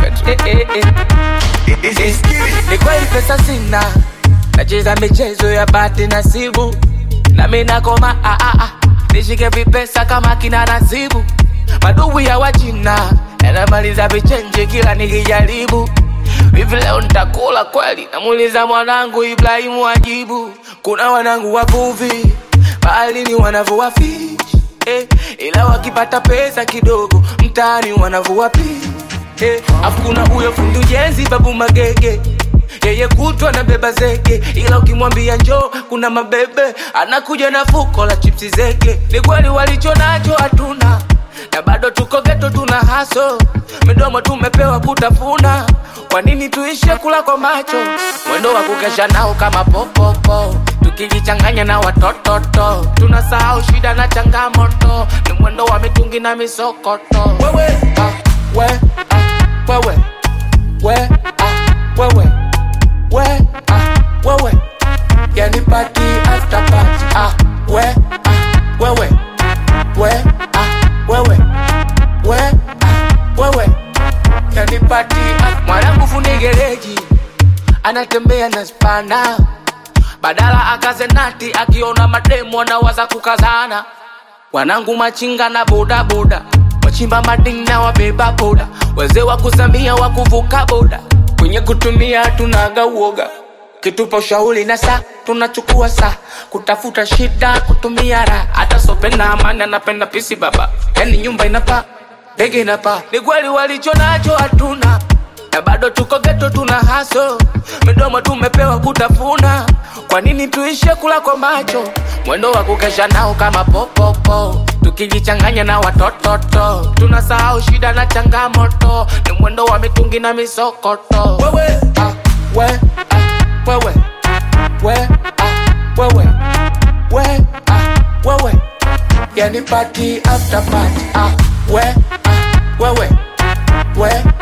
mwaga tu eh, eh, eh. Eh, ni kweli pesa sina nacheza michezo ya bahati nasibu nami nakoma ah, ah, ah. nishike vipesa kama kina nasibu madugu ya wachina yanamaliza vichenji kila nikijaribu hivi leo nitakula kweli namuuliza mwanangu ibrahimu ajibu kuna wanangu wavuvi baharini wanavua fish eh, ila wakipata pesa kidogo mtaani wanavua pi eh, afu kuna huyo fundi ujenzi babu magege yeye kutwa na beba zege ila ukimwambia njoo kuna mabebe anakuja na fuko la chipsi zege ni kweli walicho nacho hatuna na bado tuko geto tuna haso midomo tumepewa kutafuna kwa nini tuishe kula kwa macho mwendo wa kukesha nao kama popopo tukijichanganya na watototo tunasahau shida na changamoto ni mwendo wa mitungi na misokoto wewe ah, we, ah, wewe we, ah, wewe we, ah, wewe yani party after party ah, we, ah, wewe we, ah, wewe we, ah, wewe yani party ah, mwanangu fundi gereji anatembea na spana badala akaze nati akiona mademu anawaza kukazana wanangu machinga na bodaboda wachimba mading na wabeba boda wazee wa kusamia wa kuvuka boda kwenye kutumia tunaga uoga kitupa ushauri na saa tunachukua saa kutafuta shida kutumia raha hata sopenda amani anapenda pisi baba yani nyumba inapaa ndege inapaa ni kweli walicho nacho hatuna na bado tuko geto tuna haso midomo tumepewa kutafuna kwa nini tuishe kula kwa macho mwendo wa kukesha nao kama popopo tukijichanganya na watototo tunasahau shida na changamoto ni mwendo wa mitungi na misokoto wewe ah, we, ah, wewe we, ah, wewe we, ah, wewe yani party after party ah, we, ah, wewe we,